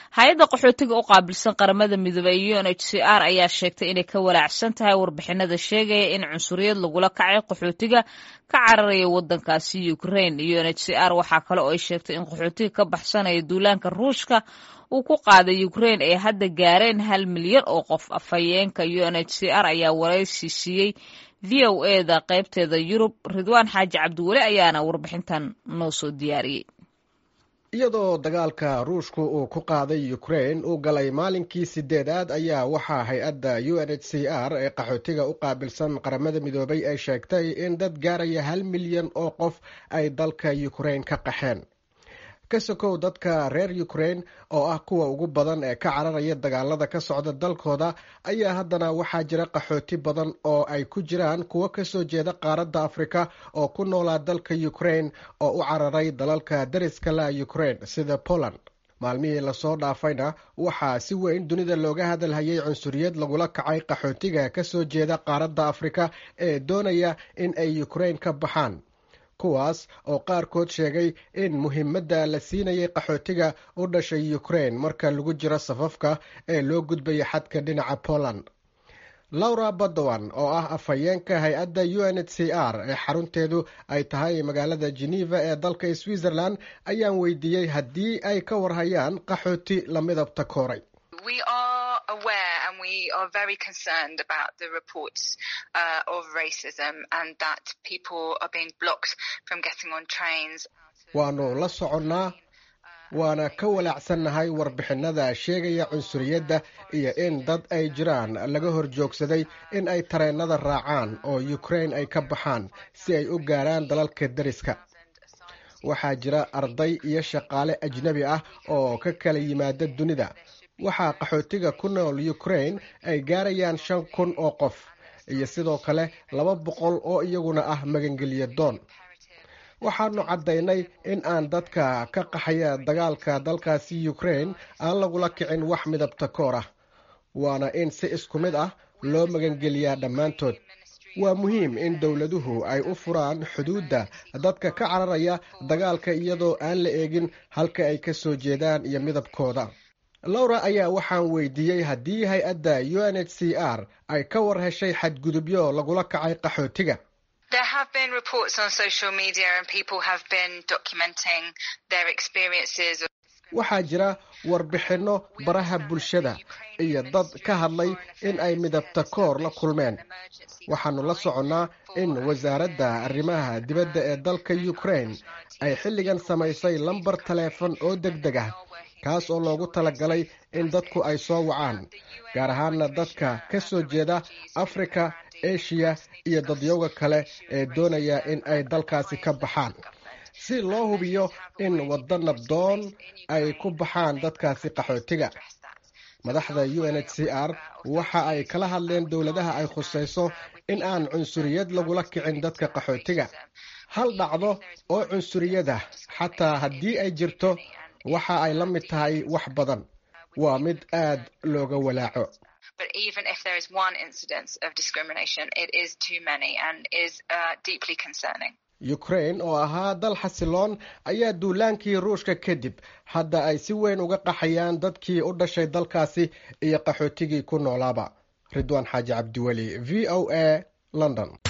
hay-adda qaxootiga u qaabilsan qaramada midoobey u n h c r ayaa sheegtay inay ka walaacsan tahay warbixinada sheegaya in cunsuriyad lagula kacay qaxootiga ka cararaya wadankaasi ukraine u n h c r waxaa kale oo ay sheegtay in qaxootiga ka baxsanaya duulaanka ruushka uu ku qaaday ukraine ay hadda gaareen hal milyan oo qof afhayeenka u n h c r ayaa waraysi siiyey v o e da qaybteeda yurub ridwaan xaaji cabdiweli ayaana warbixintan noo soo diyaariyey iyadoo dagaalka ruushku uu ku qaaday ukraine uu galay maalinkii sideedaad ayaa waxaa hay-adda u n h c r ee qaxootiga u qaabilsan qaramada midoobay ay sheegtay in dad gaaraya hal milyan oo qof ay dalka ukraine ka qaxeen ka sokow dadka reer ukraine oo ah kuwa ugu badan ee ka cararaya dagaalada ka socda dalkooda ayaa haddana waxaa jira qaxooti badan oo ay ku jiraan kuwo kasoo jeeda qaaradda afrika oo ku noolaa dalka ukraine oo u cararay dalalka dariska la ukraine sida poland maalmihii lasoo dhaafayna waxaa si weyn dunida looga hadalhayay cunsuriyad lagula kacay qaxootiga kasoo jeeda qaaradda afrika ee doonaya in ay ukraine ka baxaan kuwaas oo qaarkood sheegay in muhiimadda la siinayay qaxootiga u dhashay ukraine marka lagu jiro safafka ee loo gudbaya xadka dhinaca poland laura badowan oo ah afhayeenka hay-adda u n h c r ee xarunteedu ay tahay magaalada geneva ee dalka switzerland ayaan weydiiyey haddii ay ka warhayaan qaxooti la midabta kooray aware and we are very concerned about the reports uh, of racism and that people are being blocked from getting on trains. waanu la soconnaa waana ka walaacsannahay warbixinada sheegaya cunsuriyadda iyo in dad ay jiraan laga hor joogsaday in ay tareennada raacaan oo ukraine ay ka baxaan si ay u gaaraan dalalka deriska waxaa jira arday iyo shaqaale ajnebi ah oo ka kala yimaada dunida waxaa qaxootiga ku nool ukraine ay gaarayaan shan kun oo qof iyo sidoo kale laba boqol oo iyaguna ah magangelya doon waxaanu caddaynay in aan dadka ka qaxaya dagaalka dalkaasi ukraine aan lagula kicin wax midabta koor ah waana in si isku mid ah loo magangeliyaa dhammaantood waa muhiim in dowladuhu ay u furaan xuduudda dadka ka cararaya dagaalka iyadoo aan la eegin halka ay ka soo jeedaan iyo midabkooda laura ayaa waxaan weydiiyey haddii hay-adda u n h c r ay ka war heshay xadgudubyo lagula kacay qaxootiga waxaa jira warbixinno baraha bulshada iyo dad ka hadlay in ay midabta koor la kulmeen waxaanu la soconnaa in wasaaradda arrimaha dibadda ee dalka ukraine ay xilligan samaysay lambar taleefon oo deg deg ah kaas oo loogu talagalay in dadku ay soo wacaan gaar ahaana dadka ka soo jeeda afrika eshiya iyo dadyowga kale ee doonaya in ay dalkaasi ka baxaan si loo hubiyo in waddo nabdoon ay ku baxaan dadkaasi qaxootiga madaxda u n h c r waxa ay kala hadleen dowladaha ay khusayso in aan cunsuriyad lagula kicin dadka qaxootiga hal dhacdo oo cunsuriyada xataa haddii ay jirto waxa ay la mid tahay wax badan waa mid aad looga walaaco ukraine oo ahaa dal xasiloon ayaa duulaankii ruushka kadib hadda ay si weyn uga qaxayaan dadkii u dhashay dalkaasi iyo qaxootigii ku noolaaba ridwaan xaaji cabdiweli v o a london